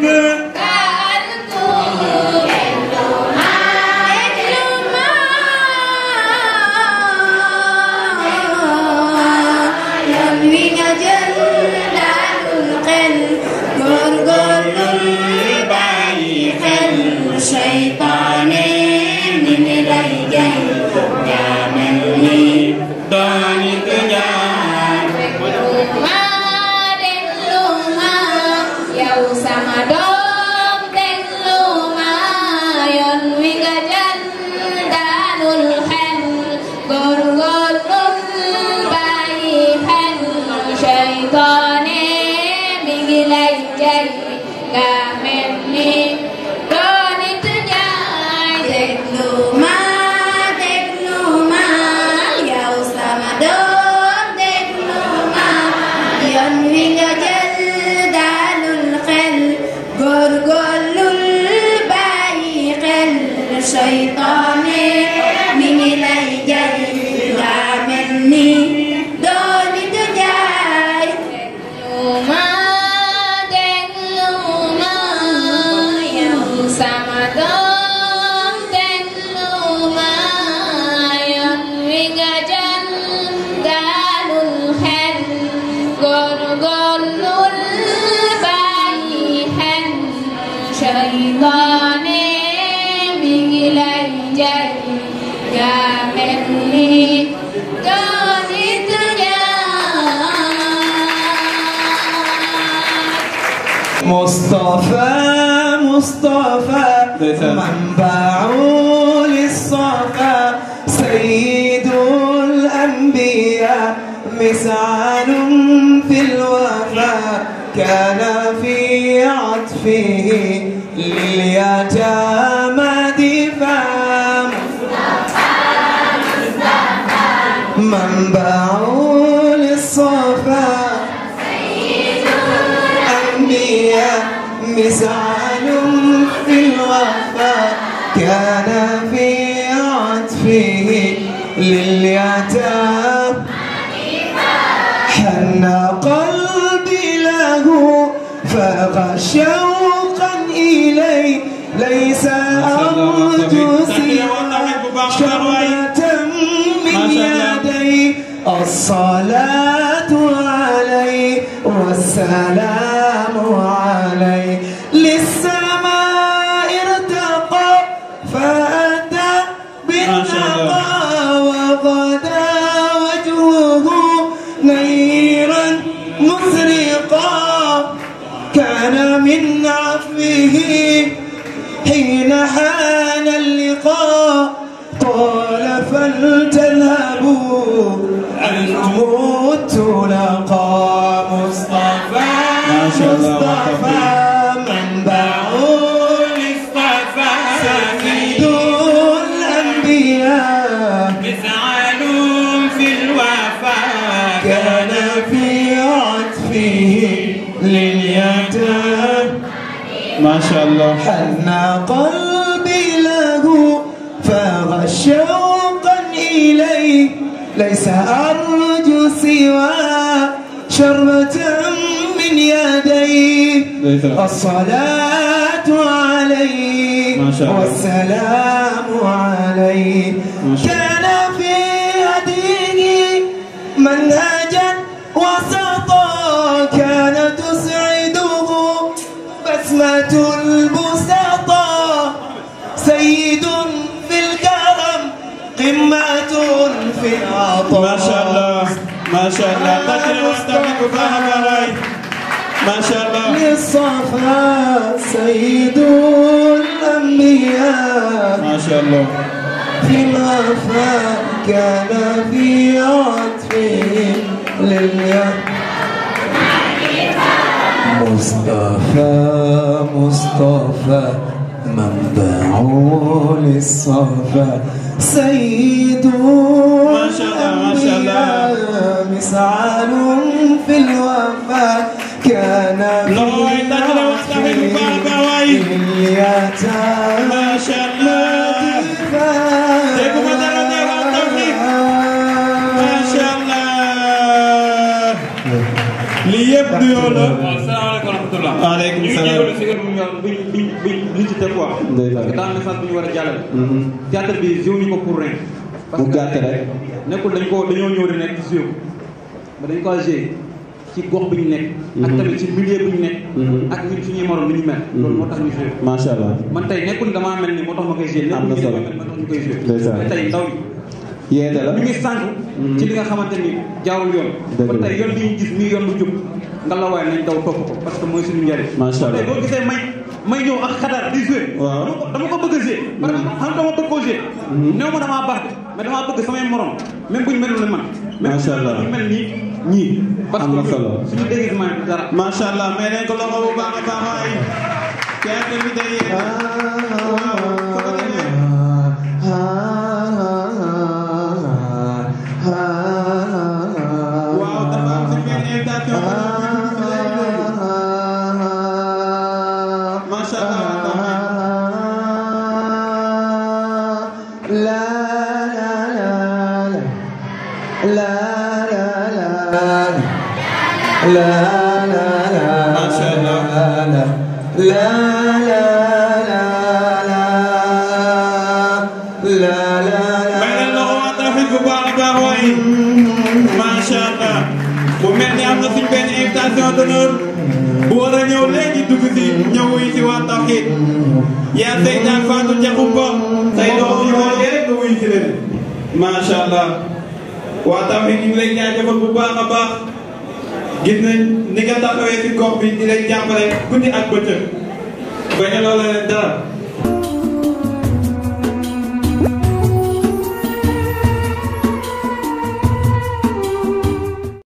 [SPEAKER 4] yoon wi nga jël dalul xel góorgóorlu bàyyi xel seytaane mi ngi lay jay yaa mel ni dooni ku ñaan ma déglu ma yow sama doom déglu ma yoon wi nga jël dalul xel góorgóorlu bàyyi xel seytaane mi ngi lay jay nga mel ni dooni ku ñaan déglu ma déglu ma yow sama doom déglu ma yoon wi nga jël dalul xel góorgóorlul bàyyi xel seytaane mi ngi lay jay nga mel ni dooni du jaay déglu ma déglu ma yow sama doom déglu ma yoon wi nga jël dalul xel góorgóorlul bàyyi xel seytaane mi ngi lay jay yaa mel ni dooni du
[SPEAKER 11] مصطفى مصطفى منبع للصفا سيد الأنبياء مسعى في الوفا كان في عطفه لليتامى دفاع منبع للصفا الأنبياء مسعى في الوفا كان في عطفه لليتامى حن قلبي له فاغ شوقا إليه ليس أرجو سوى شربة من يدي الصلاة عليه والسلام عليه للسماء ارتقى فأتى بالنقى وغدا وجهه نيرا مسرقا كان من عفوه حين حان اللقاء قال فلتذهبوا عنكم التلقى مصطفى مصطفى منبع للصفا سيد الأنبياء
[SPEAKER 10] مفعل في الوفا
[SPEAKER 11] كان في عطفه لليتامى
[SPEAKER 10] ما شاء الله
[SPEAKER 11] حن قلبي له فاغ شوقا إليه ليس أرجو سوى شربة من يديه الصلاة عليه
[SPEAKER 10] ما شاء الله.
[SPEAKER 11] والسلام عليه
[SPEAKER 10] ما شاء الله.
[SPEAKER 11] كان في هديه منهجا وسطا كان تسعده بسمة البسطاء سيد في الكرم قمة في العطاء
[SPEAKER 10] ما شاء الله
[SPEAKER 6] macha allah tàcc na waxtaan bi bu baax a baax waay macha allah
[SPEAKER 11] للصفا سيد الأنبياء
[SPEAKER 6] ما شاء الله
[SPEAKER 11] في الوفاء كان في عطفهم لله مصطفى مصطفى منبع للصفا سيد
[SPEAKER 6] ما شاء الله ما شاء الله
[SPEAKER 11] الأنبياء مسعال في الوفاء كان
[SPEAKER 6] loxo waay tàcc na waxtaan bi bu baax a baax waay
[SPEAKER 11] اليتامى
[SPEAKER 6] macha allah dégguma dara de waa tawfiq macha allah lii yëpp du yow la
[SPEAKER 10] waaw salaamaaleykum wa rahmatulah.
[SPEAKER 6] Waaleykum
[SPEAKER 10] ñu ngi
[SPEAKER 6] salaam.
[SPEAKER 10] jégalu si heure bu ñu bu ñu bu ñu bu ñu ci teg quoi. parce que daa am message bu ñu war a jàllale. théâtre bi jiw ñu ko pour rien. parce
[SPEAKER 6] bu
[SPEAKER 10] que
[SPEAKER 6] gàtt rek
[SPEAKER 10] nekkul dañ ko dañoo ñëw di nekk ci jiw mais dañ ko joué ci gox bi ñu nekk. ak tamit ci milieu bi ñu nekk. ak ñun suñuy morom bi ñu mel. loolu moo tax ñu joué.
[SPEAKER 6] macha allah
[SPEAKER 10] man tey nekkul damaa mel ni moo tax ma koy joué.
[SPEAKER 6] Am na solo.
[SPEAKER 10] nekkul moo tax ñu koy joué.
[SPEAKER 6] Ndeysaan.
[SPEAKER 10] mais tey ndaw yi
[SPEAKER 6] yeete la
[SPEAKER 10] ñu ngi sànq. ci li nga xamante ni jaarul yoon.
[SPEAKER 6] Dëgg
[SPEAKER 10] kon
[SPEAKER 6] la.
[SPEAKER 10] tey yoon bi ñu gis muy yoon bu jub nga la waaye nañ daw topp ko parce que mooy suñu njëriñ.
[SPEAKER 6] Macha Allah.
[SPEAKER 10] tey boo gisee may may ñëw ak xadaar di joué.
[SPEAKER 6] Waaw.
[SPEAKER 10] dama ko dama ko bëgg a joué. parce que xam nga dama bëgg koo joué. néew ma damaa baax de mais damaa bëgg samay morom même bu ñu melul ne man.
[SPEAKER 6] Macha Allah.
[SPEAKER 10] même bu ñu mel nii ñii. parce
[SPEAKER 6] Am na
[SPEAKER 10] que
[SPEAKER 6] solo.
[SPEAKER 10] suñu déguisement bi dara.
[SPEAKER 6] macha allah mais nañ ko loxo bu baax a baax waay théâtre bi day yeete waaw su ko defee waaw dafa am suñu benn invitation bu ñu lay nuyu. macha allah
[SPEAKER 11] لا لا لا لا لا لا لا لا
[SPEAKER 6] ما شاء الله.
[SPEAKER 11] لا لا لا لا لا
[SPEAKER 6] may leen loxo waa Tawfekh bu baax a baax waay macha allah mu mel ni am na suñu benn invitation d'honneur bu war a ñëw léegi dugg si ñëw wuy si waa Tawfekh yaa Seydina Fatou Diakhoumpa say doom yi moo rek nga wuy si leen macha allah waa Tawfekh ñu ngi lay jaajëfal bu baax a baax gis nañ ni nga taxawee si gox bi di leen jàppale guddi ak bëccëg bañ a loola leen dara